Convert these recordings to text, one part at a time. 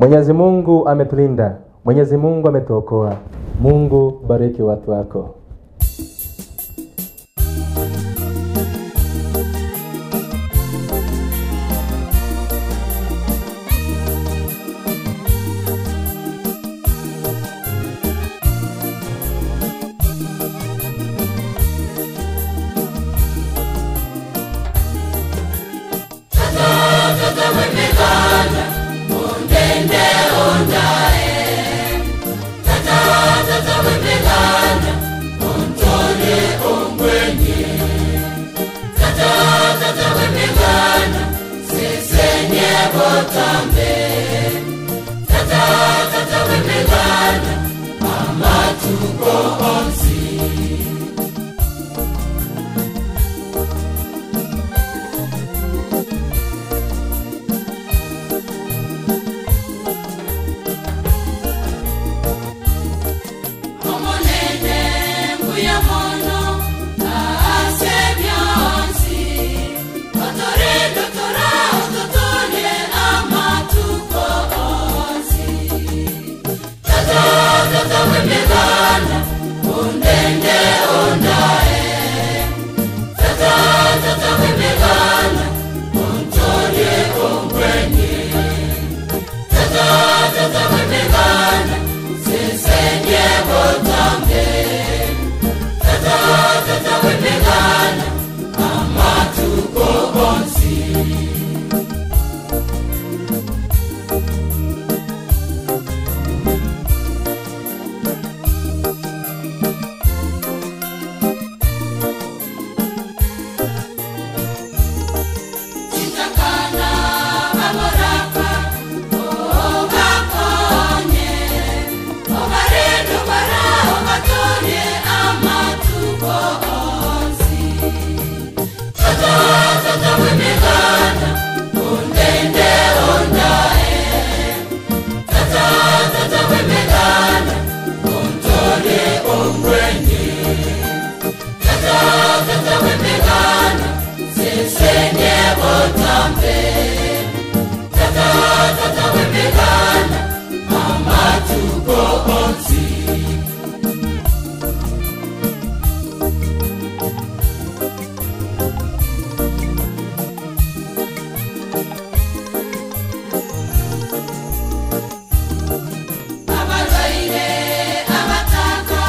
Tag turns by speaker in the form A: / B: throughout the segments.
A: Mwenyezi Mungu ametulinda, Mwenyezi Mungu ametuokoa. Mungu bariki watu wako.
B: Omonene mbuya mono ase byonsi otore dotora ototole amatuko onsi tata tata wemegana undende ondae tata tata wemegana untole ongwenye tata tata wemegana sisenye botambe tata tata wemegana amatuko onsi Chitakana baboraka obakonye obaredo bara obatolie amatuko onsi tata tata wemegana undende ondae tata tata wemegana untolie ongwenye tata tata wemegana sisenye botambe tata tata wemegana amatuko onsi abalwaire abataka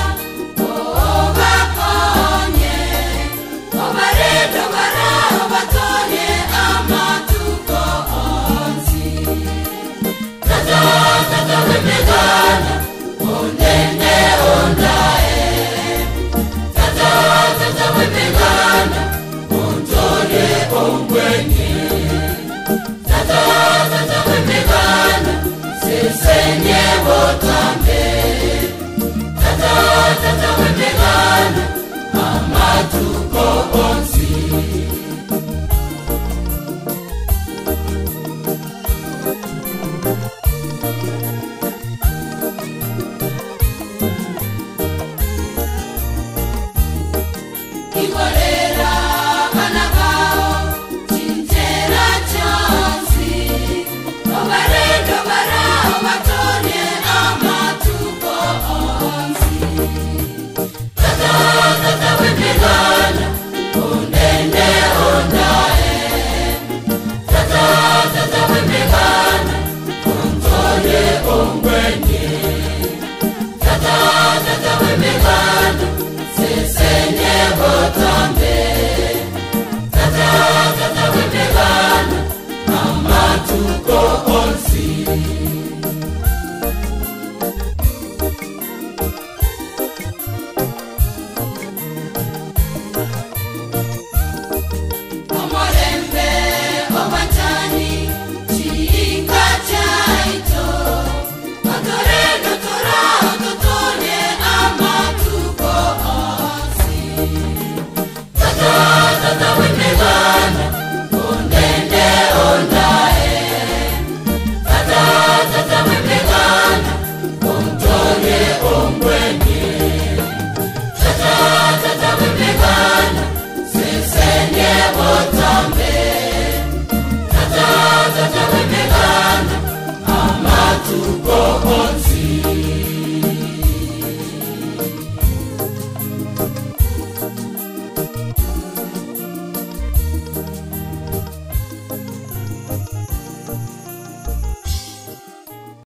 B: obakonye obaredo bara obatolie amatuko onsi tata tata wemegana undende ondae tata tata wemegana untolie ongwenye tata tata wemegana sisenye botambe tata tata wemegana amatuko onsi Ikolera bana bao chintera chonsi obaredo bara obatolie amatuko onsi tata tata wemegana undende ondae tata tata wemegana untolie ongwenye tata tata wemegana sisenye botambe tata tata wemegana amatuko onsi